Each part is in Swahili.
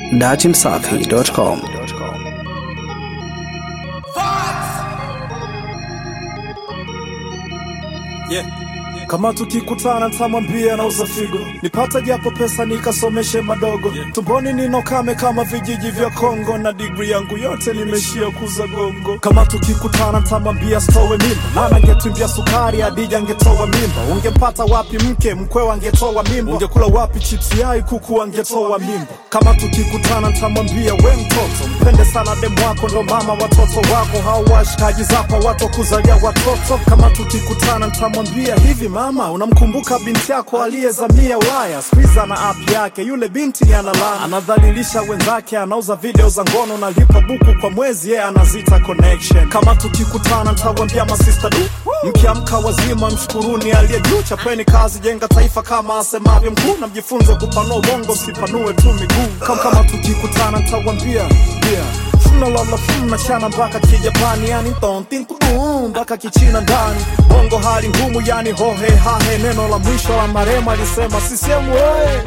datimsafi.com. Yeah. Kama tukikutana nitamwambia nauza figo, nipate japo pesa nikasomeshe madogo. Tumboni ninokame kama vijiji vya Kongo, na digri yangu yote nimeshia kuza gongo. Kama tukikutana nitamwambia stowe mimba, maana angetumbia sukari Adija angetoa mimba. Ungempata wapi mke mkwewa angetoa mimba? Ungekula wapi chipsi yai kuku angetoa mimba? Kama tukikutana nitamwambia we mtoto, mpende sana demu wako, ndo mama watoto wako, hao washikaji zako watu wa kuzalia watoto. Kama tukikutana nitamwambia hivi, mama, unamkumbuka binti yako aliyezamia Ulaya? Siku ana app yake, yule binti ni analana, anadhalilisha wenzake, anauza video za ngono, nalipa buku kwa mwezi, yeye anazita connection. Kama tukikutana nitamwambia masista du Mkiamka wazima, mshukuruni aliye juu, chapeni kazi, jenga taifa kama asemavyo mkuu, na mjifunze kupanua ubongo, sipanue tu miguu. Kama, kama tukikutana nitawambia yeah. Mnalala mnachana mpaka kijapani, yani tontinkudu mpaka kichina ndani, bongo hali ngumu, yani hohe hahe. Neno la mwisho la marema alisema sisemu oye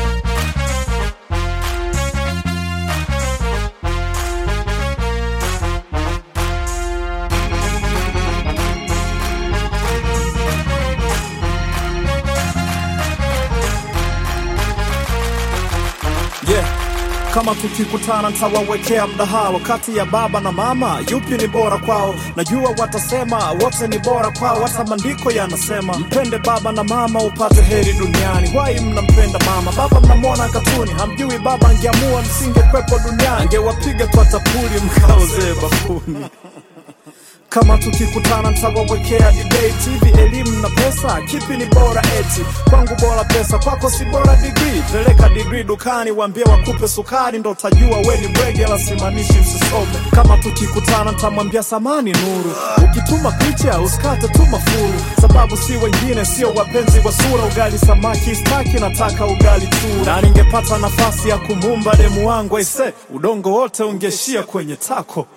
yeah. Kama tukikutana nitawawekea mdahalo kati ya baba na mama, yupi ni bora kwao? Najua watasema wote ni bora kwao, hata maandiko yanasema mpende baba na mama upate heri duniani. Wai mnampenda mama, baba mnamwona katuni, hamjui baba angeamua msingekwepo duniani, angewapiga kwa tapuli mkaozee bafuni. Kama tukikutana nitawawekea debate hivi, elimu na pesa, kipi ni bora? Eti kwangu bora pesa, kwako si bora degree. Peleka degree dukani, waambie wakupe sukari, ndo utajua we ni bwege, la simanishi msisome. Kama tukikutana nitamwambia samani Nuru, ukituma picha usikate tu mafuru, sababu si wengine, sio wapenzi wa sura. Ugali samaki staki, nataka ugali tu, na ningepata nafasi ya kumumba demu wangu aise, udongo wote ungeshia kwenye tako.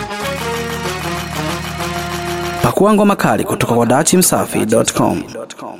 Pakua ngoma kali kutoka kwa datimsafi.com.